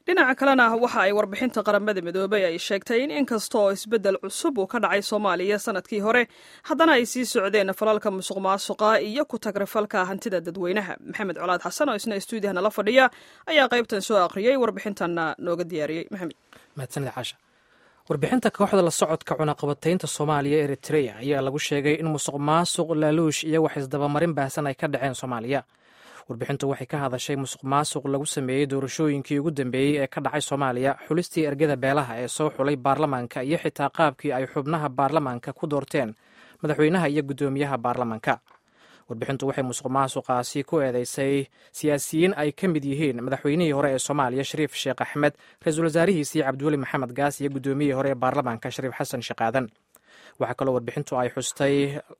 dhinaca kalena waxa ay warbixinta qaramada midoobey ay sheegtay in inkasta oo isbeddel cusub uu ka dhacay soomaaliya sanadkii hore haddana ay sii socdeen falalka musuq maasuqa iyo ku tagrifalka hantida dadweynaha maxamed colaad xasan oo isna stuudiyaha nala fadhiya ayaa qaybtan soo akhriyey warbixintanna nooga diyaariyey maxamed mahadsanid caasha warbixinta kooxda la socodka cunaqabataynta soomaaliya eritreya ayaa lagu sheegay in musuq maasuq laaluush iyo wax isdabamarin baahsan ay ka dhaceen soomaaliya warbixintu waxay ka hadashay musuq maasuq lagu sameeyey doorashooyinkii ugu dambeeyey ee ka dhacay soomaaliya xulistii ergada beelaha ee soo xulay baarlamaanka iyo xitaa qaabkii ay xubnaha baarlamaanka ku doorteen madaxweynaha iyo guddoomiyaha baarlamaanka warbixintu waxay musuq maasuqaasi ku eedeysay siyaasiyiin ay ka mid yihiin madaxweynihii hore ee soomaaliya shariif sheekh axmed ra-iisul wasaarihiisii cabdiweli maxamed gaas iyo guddoomiyihii hore ee baarlamaanka shariif xasan sheekh aadan waxaa kaloo warbixintu ay xustay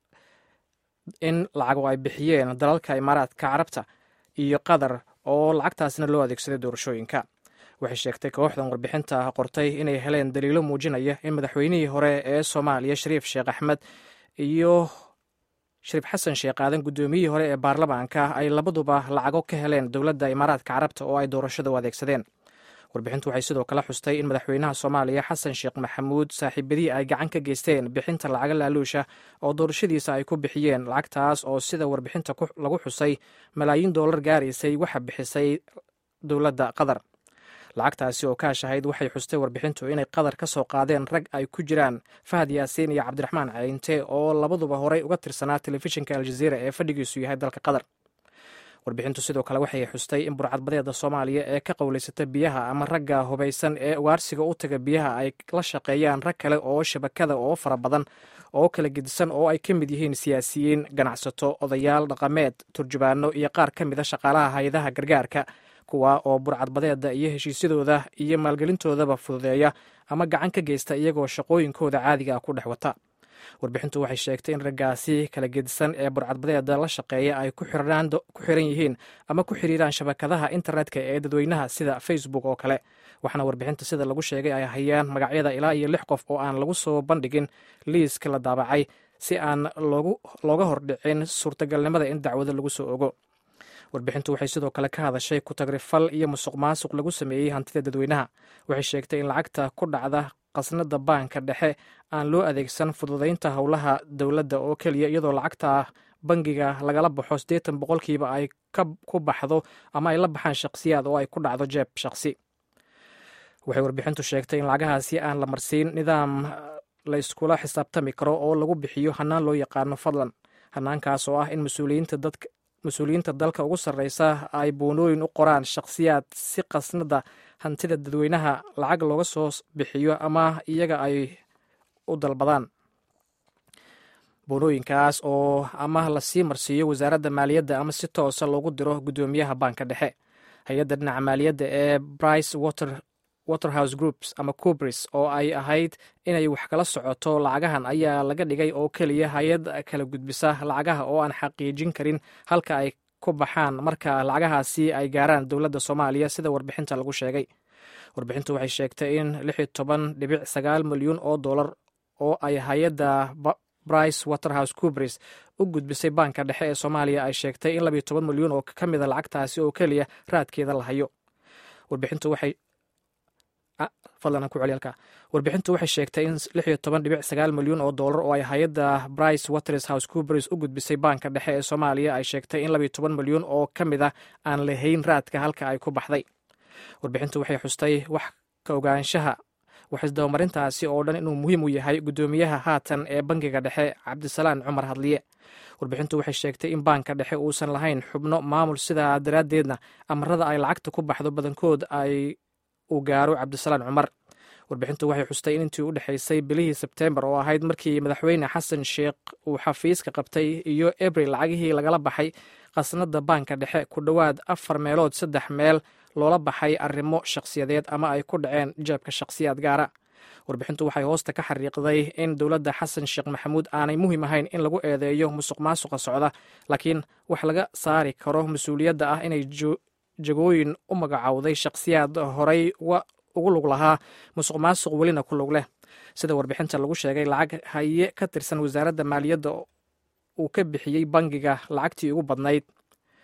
in lacago ay bixiyeen dalalka imaaraadka carabta iyo qatar oo lacagtaasna loo adeegsaday doorashooyinka waxay sheegtay kooxdan warbixinta qortay inay heleen daliilo muujinaya in madaxweynihii hore ee soomaaliya shariif sheekh axmed iyo shariif xasan sheekh aadan guddoomiyihii hore ee baarlamaanka ay labaduba lacago ka heleen dowladda imaaraadka carabta oo ay doorashada u adeegsadeen warbixintu waxay sidoo kale xustay in madaxweynaha soomaaliya xasan sheekh maxamuud saaxiibadii ay gacan ka geysteen bixinta lacaga laaluusha oo doorashadiisa ay ku bixiyeen lacagtaas oo sida warbixinta lagu xusay malaayiin doolar gaaraysay waxa bixisay dowladda qatar lacagtaasi oo kaashahayd waxay xustay warbixintu inay qatar ka soo qaadeen rag ay ku jiraan fahad yaasiin iyo cabdiraxmaan ceyinte oo labaduba horey uga tirsanaa telefishinka aljaziira ee fadhigiisu yahay dalka qatar warbixintu sidoo kale waxay xustay in burcadbadeeda soomaaliya ee ka qowlaysata biyaha ama ragga hubaysan ee ugaarsiga u taga biyaha ay la shaqeeyaan rag kale oo shabakada oo fara badan oo kala gedisan oo ay ka mid yihiin siyaasiyiin ganacsato odayaal dhaqameed turjubaano iyo qaar ka mida shaqaalaha hay-adaha gargaarka kuwa oo burcadbadeeda iyo heshiisyadooda iyo maalgelintoodaba fududeeya ama gacan ka geysta iyagoo shaqooyinkooda caadiga ah ku dhex wata warbixintu waxay sheegtay in raggaasi kala gedisan ee burcadbadeeda la shaqeeya ay ku xiran yihiin ama ku xiriiraan shabakadaha internetka ee dadweynaha sida facebook oo kale waxaana warbixinta sida lagu sheegay ay hayaan magacyada ilaa iyo lix qof oo aan lagu soo bandhigin liiska la daabacay si aan looga hordhicin suurtagalnimada in dacwado lagu soo ogo warbixintu waxay sidoo kale ka hadashay ku-tagrifal iyo musuq maasuq lagu sameeyey hantida dadweynaha waxay sheegtay in lacagta ku dhacda qasnada baanka dhexe aan loo adeegsan fududaynta howlaha dowladda oo keliya iyadoo lacagta bangiga lagala baxo siddeetan boqolkiiba ay ku baxdo ama ay la baxaan shakhsiyaad oo ay ku dhacdo jeeb shakhsi waxay warbixintu sheegtay in lacagahaasi aan la marsiin nidaam la iskula xisaabtami karo oo lagu bixiyo hanaan loo yaqaano fadlan hanaankaas oo ah in mas-uuliyiinta dadka mas-uuliyiinta dalka ugu sarreysa ay boonooyin u qoraan shakhsiyaad si qasnada hantida dadweynaha lacag looga soo bixiyo ama iyaga ay u dalbadaan boonooyinkaas oo ama lasii marsiiyo wasaaradda maaliyadda ama si toosa loogu diro guddoomiyaha baanka dhexe hay-adda dhinaca maaliyadda ee brice water waterhouse groups ama cubris oo ay ahayd inay wax kala socoto lacagahan ayaa laga dhigay oo keliya hay-ad kala gudbisa lacagaha oo aan xaqiijin karin halka ay ku baxaan marka lacagahaasi ay gaaraan dowladda soomaaliya sida warbixinta lagu sheegay warbixintu waxay sheegtay in lix iyo toban dhibic sagaal milyuun oo dollar oo ay hay-adda brice waterhouse cubris u gudbisay baanka dhexe ee soomaaliya ay sheegtay in labiyo toban milyuun oo ka mida lacagtaasi oo keliya raadkeeda la hayo warbixintu waxay warbixintu waxay sheegtay in lix iyo toban dhibic sagaal milyuun oo dollar oo ay hay-adda brice waters house cubris u gudbisay baanka dhexe ee soomaaliya ay sheegtay in labiyo toban milyuun oo ka mid a aan lahayn raadka halka ay ku baxday warbixintu waxay xustay wax ka ogaanshaha waxisdabamarintaasi oo dhan inuu muhiim u yahay guddoomiyaha haatan ee bangiga dhexe cabdisalaan cumar hadliye warbixintu waxay sheegtay in baanka dhexe uusan lahayn xubno maamul sidaa daraaddeedna amarada ay lacagta ku baxdo badankood ay uu gaaro cabdisalaan cumar warbixintu waxay xustay in intii u dhexaysay bilihii sebteembar oo ahayd markii madaxweyne xasan sheekh uu xafiiska qabtay iyo abril lacagihii lagala baxay khasnada baanka dhexe ku dhowaad afar meelood saddex meel loola baxay arrimo shakhsiyadeed ama ay ku dhaceen jeebka shakhsiyaad gaara warbixintu waxay hoosta ka xariiqday in dowladda xasan sheekh maxamuud aanay muhiim ahayn in lagu eedeeyo musuq maasuqa socda laakiin wax laga saari karo mas-uuliyadda ah inay jagooyin u magacowday shakhsiyaad horey ugu lug lahaa musuq maasuq welina ku lug leh sida warbixinta lagu sheegay lacag haye ka tirsan wasaaradda maaliyadda uu ka bixiyey bangiga lacagtii ugu badnayd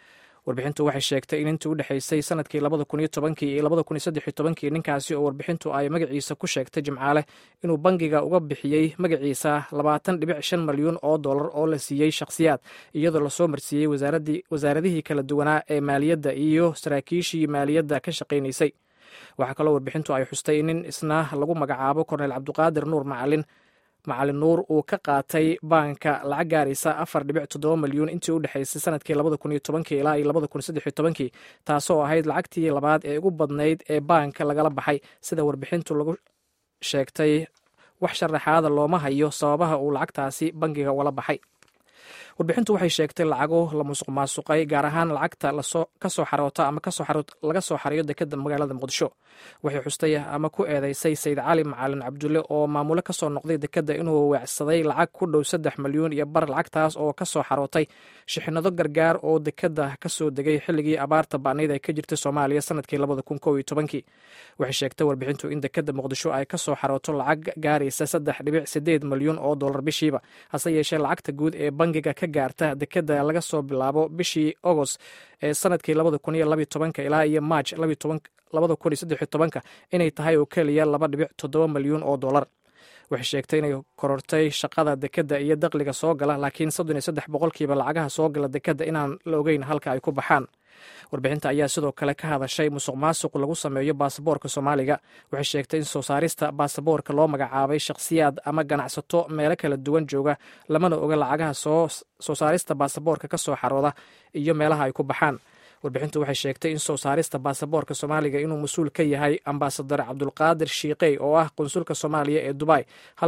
warbixintu waxay sheegtay in intii u dhexaysay sanadkii labada kun iyo tobankii iyo labada kun iyo saddex iyo tobankii ninkaasi oo warbixintu ay magaciisa ku sheegtay jimcaale inuu bangiga uga bixiyey magaciisa labaatan dhibic shan malyuun oo dollar oo la siiyey shakhsiyaad iyadoo lasoo marsiiyey wasaaradihii kala duwanaa ee maaliyadda iyo saraakiishii maaliyadda ka shaqaynaysay waxaa kaloo warbixintu ay xustay nin isna lagu magacaabo korneyl cabduqaadir nuur macalin macalin nuur uu ka qaatay baanka lacag gaaraysa afar dhibic toddoba malyuun intii u dhexaysay sanadkii labada kun iyo tobankii ilaa iyo labada kun iyo saddex iyo tobankii taasoo ahayd lacagtii labaad ee ugu badnayd ee baanka lagala baxay sida warbixintu lagu sheegtay wax sharaxaada looma hayo sababaha uu lacagtaasi bangiga ugala baxay warbixintu waxay sheegtay lacago la musuq maasuqay gaar ahaan lacagta kasoo xaroota ama laga soo xariyo dekeda magaalada muqdisho waxay xustay ama ku eedeysay sayid cali macalin cabdulle oo maamulo kasoo noqday dekeda inuu weecsaday lacag ku dhow saddex malyuun iyo bar lacagtaas oo kasoo xarootay shixinado gargaar oo dekeda kasoo degay xilligii abaarta ba'nayd ay ka jirtay soomaaliya sanadkii labada kun kow iyo tobankii waxay sheegtay warbixintu in dekeda muqdisho ay kasoo xarooto lacag gaaraysa saddex dhibic sideed malyuun oo dollar bishiiba hase yeeshee lacagta guud ee bangiga ka gaarta dekeda laga soo bilaabo bishii agost ee sanadkii labada kun iyo labiyo tobanka ilaa iyo maaj labada kun iyo saddexiyo tobanka inay tahay oo keliya laba dhibic toddoba malyuun oo dollar waxay sheegtay inay korortay shaqada dekeda iyo dakhliga soo gala laakiin soddon iyo saddex boqolkiiba lacagaha soo gala dekeda inaan la ogeyn halka ay ku baxaan warbixinta ayaa sidoo kale ka hadashay musuq maasuq lagu sameeyo baasaboorka soomaaliga waxay sheegtay in soo saarista baasaboorka loo magacaabay shakhsiyaad ama ganacsato meelo kala duwan jooga lamana oga lacagaha soo saarista baasaboorka ka soo xarooda iyo meelaha ay ku baxaan warbixintu waxay sheegtay in soo saarista baasaboorka soomaaliga inuu mas-uul ka yahay ambasadar cabdulqaadir shiiqey oo ah qunsulka soomaaliya ee dubai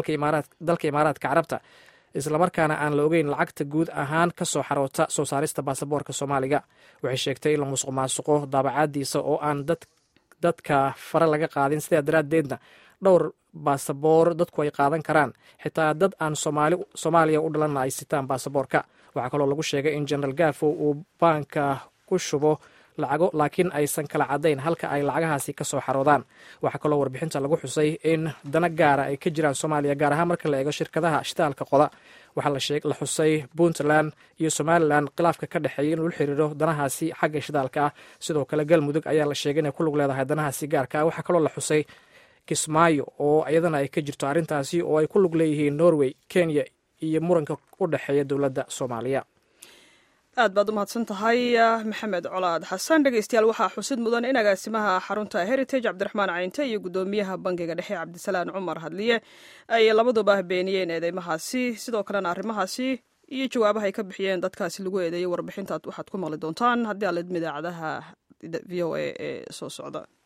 dalka imaaraadka carabta islamarkaana aan la ogeyn lacagta guud ahaan ka soo xaroota soo saarista baasaboorka soomaaliga waxay sheegtay in la musuq maasuqo daabacaadiisa oo aan dadka fare laga qaadin sidaa daraaddeedna dhowr baasaboor dadku ay qaadan karaan xitaa dad aan soomaaliya u dhalanna ay sitaan baasaboorka waxaa kaloo lagu sheegay in genaraal gafo uu baanka ku shubo lacago laakiin aysan kala caddayn halka ay lacagahaasi ka soo xaroodaan waxaa kaloo warbixinta lagu xusay in dana gaara ay ka jiraan soomaaliya gaar ahaan marka la eego shirkadaha shitaalka qoda waxaa la xusay puntland iyo somalilan khilaafka ka dhexeeya inuu la xiriiro danahaasi xagga shidaalka ah sidoo kale galmudug ayaa la sheegay inay ku lug leedahay danahaasi gaarka ah waxaa kaloo la xusay kismaayo oo iyadana ay ka jirto arrintaasi oo ay ku lug leeyihiin norway kenya iyo muranka u dhexeeya dowladda soomaaliya aad baad u mahadsan tahay maxamed colaad xasan dhegeystayaal waxaa xusid mudan in agaasimaha xarunta heritage cabdiraxmaan caynte iyo guddoomiyaha bangiga dhexe cabdisalaan cumar hadliye ay labaduba beeniyeen eedeymahaasi sidoo kalena arrimahaasi iyo jawaabaha ay ka bixiyeen dadkaasi lagu eedeeyay warbixintaad waxaad ku maqli doontaan haddii aalidma idaacadaha v o a ee soo socda